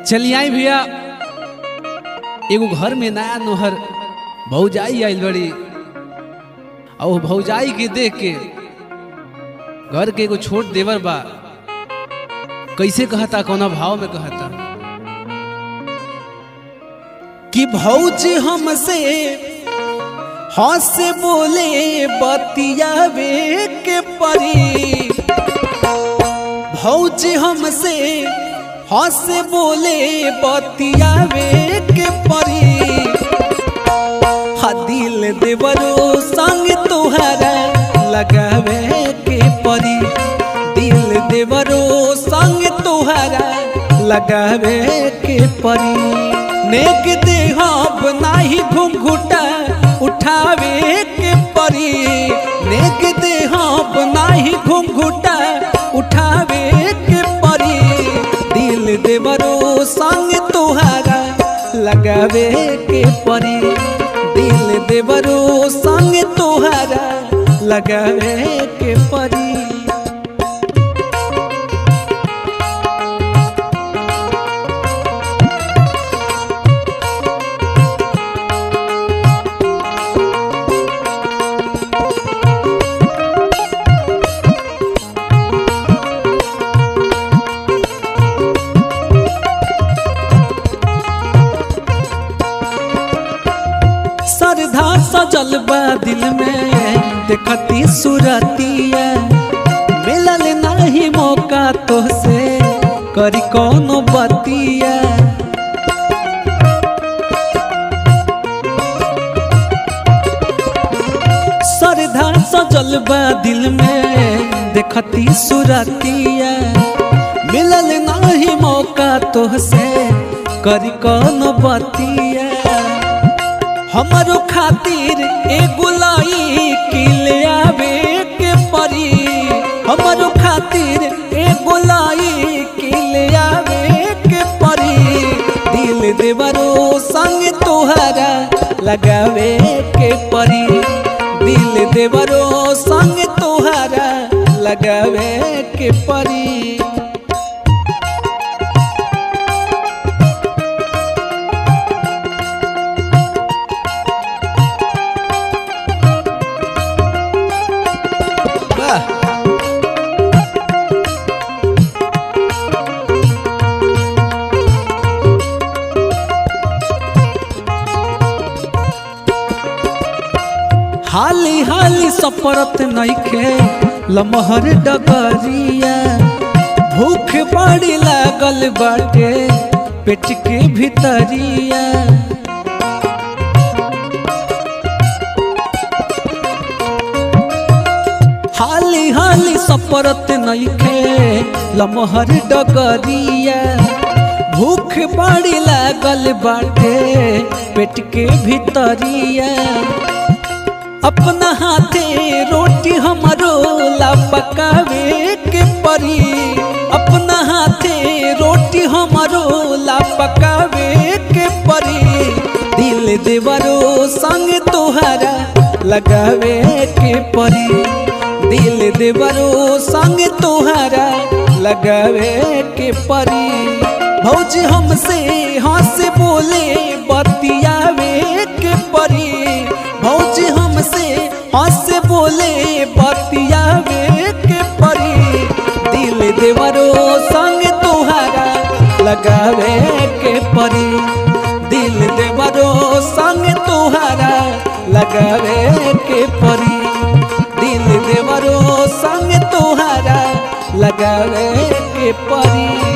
चलिए आई भैया एगो घर में नया नोहर भौजाई आइल बड़ी और वो भौजाई के देख के घर के एगो छोट देवर बा कैसे कहता कौना भाव में कहता कि भौजी हमसे हंस बोले बतियावे के परी भौजी हमसे हंस बोले बतियावे के परी हा दिल देवरो संग तोहरा लगावे के परी दिल देवरो संग तोहरा लगावे के परी नेक देहब नाही घुंघुटा उठावे के परी नेक देहब नाही घुंघुटा उठावे के परी दिल देवरो संग तोहारा लगावे के परी दिल देवरो संग तोहारा लगावे के परी श्रद्धा सजल बा दिल में देखती सुरतिया मिलल नहीं मौका तो से करी कौनो बतिया श्रद्धा सजल बा दिल में देखती सुरतिया मिलल नहीं मौका तो से करी कौनो बतिया हमारो खातिर एगो लाई किले आवे के परी हमारो खातिर एगो लाई किले आवे के परी दिल देवरो संग तोहरा लगावे के परी दिल देवरो संग तोहरा लगावे के परी वाह हाली हाली सपरत नइखे लमहर डगरिया भूख बड़ी लागल बाटे पेट के भीतरिया हाली हाली सपरत नइखे लमहर डगरिया भूख बड़ी लागल बाटे पेट के भीतरिया अपना हाथे रोटी हमारो ला पकावे के परी अपना हाथे रोटी हमारो ला पकावे के परी दिल देवरो संग तोहरा लगावे के परी दिल देवरो संग तोहरा लगावे के परी भौजी हमसे हंस बोले बतियावे के परी भौजी हमसे हंस बोले बतियावे के परी दिल देवरो संग तोहरा लगावे के परी दिल देवरो संग तोहरा लगावे के परी दिल देवरो संग तोहरा लगावे के परी